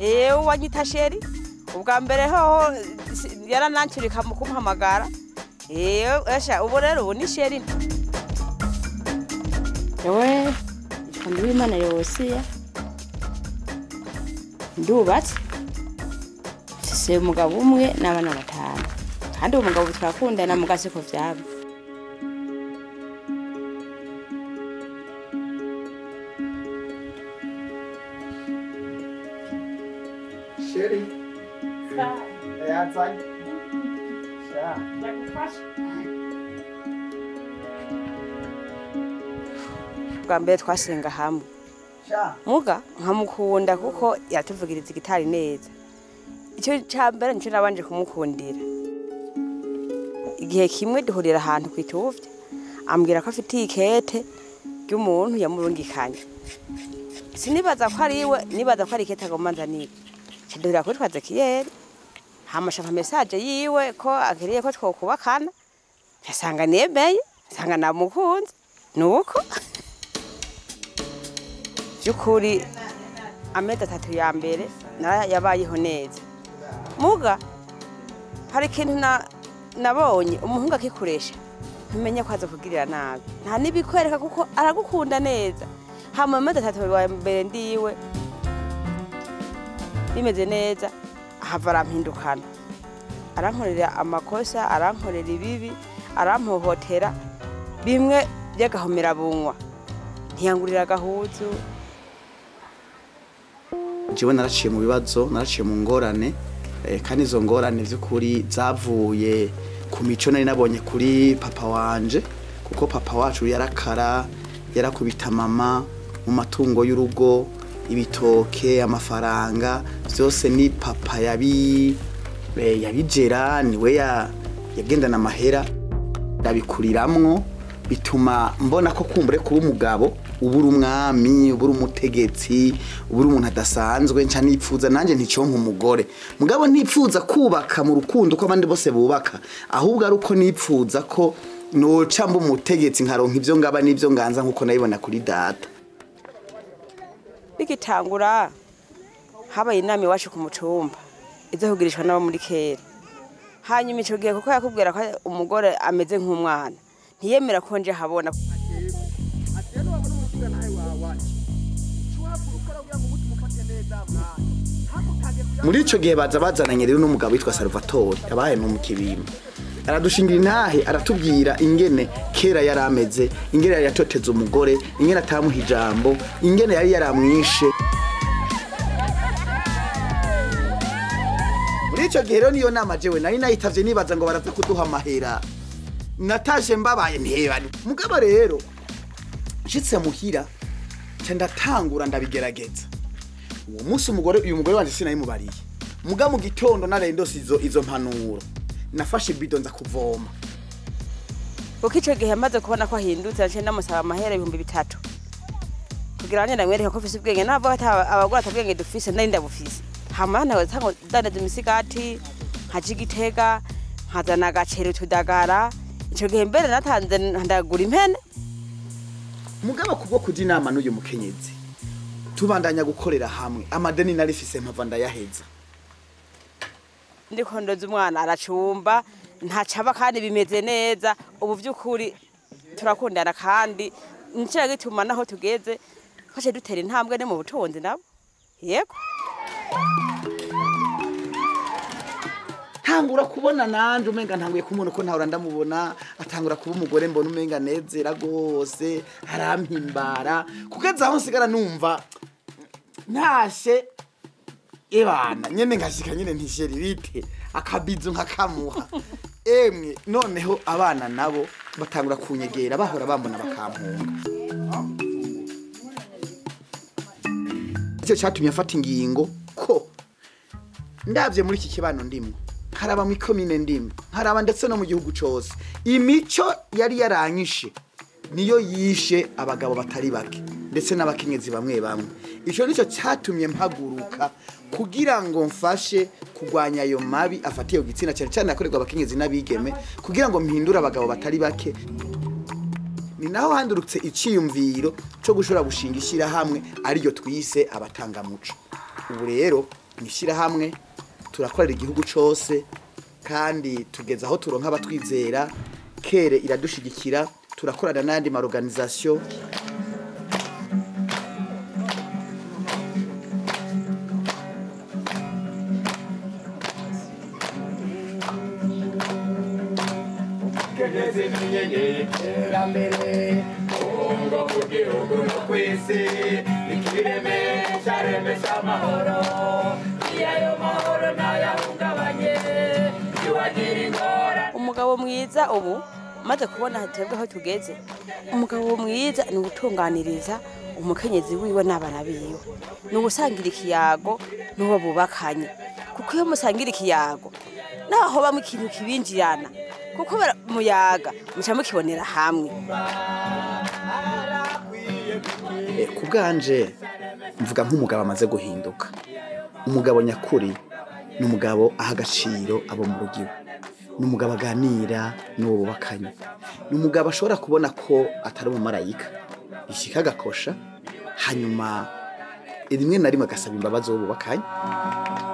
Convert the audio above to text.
ewe wanyita sheri ubwa mbere hoho si- yaranancurika mu kumuhamagara ewe esha ubu rero ubu ni sheri yewe nitwa Nduwimana Yosiya ndubatse mfise umugabo umwe n'abana batanu kandi uwo mugabo turakundana mu gaseko vyabo sheri yazanye sha ubwa mbere twasenga hamwe sha muga nkamukunda kuko yatuvugiriza igitari neza icyo cya mbere nicyo nabanje kumukundira igihe kimwe duhurira ahantu ku ituvya ambwira ko afitiye ikete ry'umuntu yamurungikanye sinibaza ko ari iwe nibaza ko ari ikete agomba nzanire duhurira kuri twazekiyeri hamashaka mesaje yiwe ko akeneye ko twokubakana yasanga nemeye asanga namukunze nuko by'ukuri amezi atatu ya mbere nara yabayeho neza muga hari ikintu na- nabonye umuhungu akikoresha ntumenye ko aza kugirira nabi nta n'ibikwereka kuko aragukunda neza hama amezi atatu ya mbere ndiwe bimeze neza ahava arampindukana arankorera amakosa arankorera ibibi arampohotera bimwe by'agahomerabunwa ntiyangurira agahuzu jewe naraciye mu bibazo naraciye mu ngorane eh, kandi izo ngorane vy'ukuri zavuye ku mico nari nabonye kuri papa wanje kuko papa wacu yarakara yarakubita mama mu matungo y'urugo ibitoke amafaranga vyose ni papa yabi eh, yabigera niwe ya- yagendana amahera ndabikuriramwo bituma mbona ko kumbure kuba umugabo ubura umwami ubura umutegetsi ubura umuntu adasanzwe nca nipfuza nanjye nticonka umugore mugabo ntipfuza kubaka mu rukundo ko abandi bose bubaka ahubwo ari uko nipfuza ko noca mba umutegetsi nkaronka ivyo ngaba n'ivyo nganza nkuko nabibona kuri data bigitangura habaye inama iwacu ku mucumba izahugirishwa n'abo muri kera hanyuma ico gihe kuko yakubwira ko umugore ameze nk'umwana ntiyemera ko nje habona muri ico gihe baza bazananye rero n'umugabo witwa Salvatore yabaye no mu kibimba aradushingira intahe aratubwira ingene kera yari ameze ingene yari yatoteza umugore ingene atamuha ijambo ingene yari yaramwishe muri ico gihe rero niyo nama jewe nari nayitavye nibaza ngo baraza kuduha amahera natashe mbabaye ntebani mugabo rero nshitse muhira nca ndatangura ndabigerageza uwo munsi umugore uyu mugore wanje sinayimubariye muga mu gitondo naraye ndose izo izo mpanuro nafashe ibido nza kuvoma kuko ico gihe amaze kubona ko ahindutse naciye ndamusaba amahera ibihumbi bitatu kugira ngo ndamwereke ko ufise ubwenge nabo abagore atabwenge dufise nari ndabufise hama nawe tango dandaza imisigati nkaja igitega nkazana agaceri utudagara ico gihe mbere natanze ndagura impene mugabo kubwo kuja inama n'uyu mukenyezi tubandanya gukorera hamwe amadeni narifise mpava ndayaheza ndiko ndoza umwana aracumba ntacaba kandi bimeze neza ubu vy'ukuri turakundana kandi nico gituma naho tugeze twaciye dutera intambwe ne mu butunzi nabo yego ntangura kubona nanje umenga ntanguye kumubona uko ntahora ndamubona atangura kuba umugore mbona umenga nezera rwose arampimbara kugeza aho nsigara numva ntashe ebana nyene ngashika nyene ntisheri bite akabizo nkakamuha emwe noneho abana nabo batangura kunyegera bahora bambona bakampunga icyo cyatumye afata ingingo ko ndabye muri iki kibano ndimwo haraba mu ikomine ndimwo haraba ndetse no mu gihugu cyose imico yari yaranyishe niyo yishe abagabo batari bake ndetse n'abakenyezi bamwe bamwe icyo nicyo cyatumye mpaguruka kugira ngo mfashe kurwanya ayo mabi afatiye ku gitsina cyane cyane akorerwa abakenyezi n'abigeme kugira ngo mpindure abagabo batari bake ni naho handurutse icyiyumviro cyo gushobora gushinga ishyirahamwe ariryo twise abatangamuco ubu rero mu ishyirahamwe turakorera igihugu cyose kandi tugeze aho turonka abatwizera kere iradushigikira turakorana n'ayandi maorganisation kugeze n'inyenyeri iterambere ubungo mu gihugu no ku isi ikiremesha remesha amahoro iyo ayo mahoro ntayahungabanye ntiwagira ingorane umugabo mwiza ubu maze kubona twebwe aho tugeze umugabo mwiza ni ugutunganiriza umukenyezi wiwe n'abana biwe ni ugusangira ikiyago n'uwo bubakanye kuko iyo musangira ikiyago naho bamwe ikintu kibinjirana kuko bara- muyaga muca mukibonera hamwe Eh, ku bwanje mvuga nk'umugabo amaze guhinduka umugabo nyakuri ni umugabo aha agaciro abo mu rugo iwe ni umugabo aganira n'uwo bubakanye ni umugabo ashobora kubona ko atari umumarayika bishyika agakosha hanyuma rimwe na rimwe agasaba imbabazi uwo bubakanye